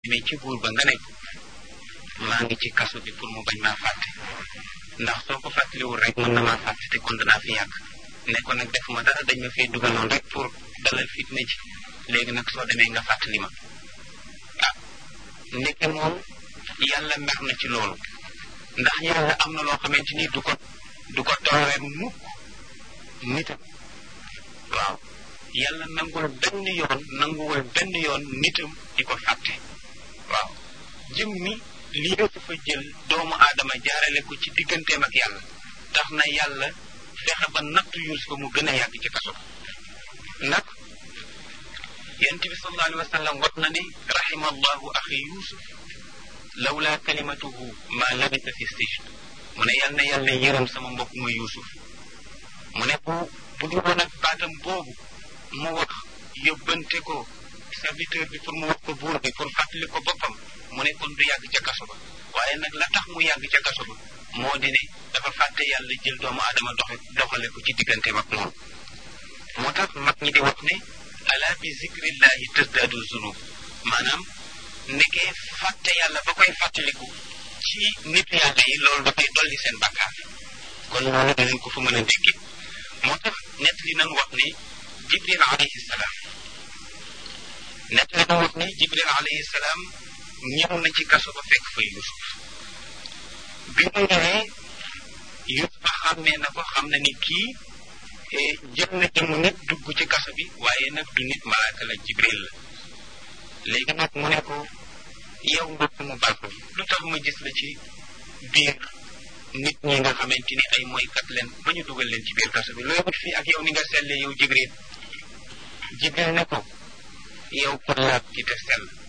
mais ci buur ba nga ne maa ngi ci kaso bi pour mu bañ maa fàtte ndax soo ko fàttaliwul rek mën na maa fàtte te kon danaa fi yàgg ne ko nag defuma dara dañ ma fee dugaloon rek pour dalal fitna ji léegi nag soo demee nga fàttali ma ah ndeke moom yàlla mer na ci loolu ndax yàlla am na loo xamante ni du ko du ko tooree mukk nitam waaw yàlla nangul benn yoon nanguwul benn yoon nitam di ko fàtte waaw jëm mi lii dafa jël doomu aadama jaarale ko ci digganteem ak yàlla tax na yàlla fexe ba nattu Yuusufa mu gën a yàgg ci kaso nag yonent bi sallallahu alayhi wa sallam wax na ne rahima allahu axi yusuf lawla kalimatuhu ma labisa fi sijn mu ne yàlla na yàlla yërëm sama mbokk ma yusuf mu ne bu bu dul woon ak baatam boobu mu wax yóbbante ko serviteur bi pour mu wax ko buur bi pour fàttali ko boppam mu ne kon du yàgg ca kaso ba waaye nag la tax mu yàgg ca kaso ba moo di ne dafa fàtte yàlla jël doomu aadama doxe doxale ko ci digganteem ak moom moo tax mag ñi di wax ne ala bi zikrillahi tasdaadu zunub maanaam nekkee fàtte yàlla ba koy fàttaliku ci nit yàlla yi loolu dafay dolli seen bakkaar kon loolu dinañ ko fa mën a dégg moo tax nett li nan wax ne jibril alayhi salaam nett li nan wax ne jibril alayhi salaam ñëw na ci kaso ba fekk fa yusuf bi mu ñëwee yusuf xàmmee na ko xam na ni kii jël na jëmu nit dugg ci kaso bi waaye nag du nit malaaka la jibril la léegi nag mu ne ko yow mbokk mu baax mi lu tax ma gis la ci biir nit ñi nga xamante ni ay mooykat leen ba ñu dugal leen ci biir kaso bi looy wut fii ak yow ni nga selle yow jibril jibril ne ko yow ko laab ci te sell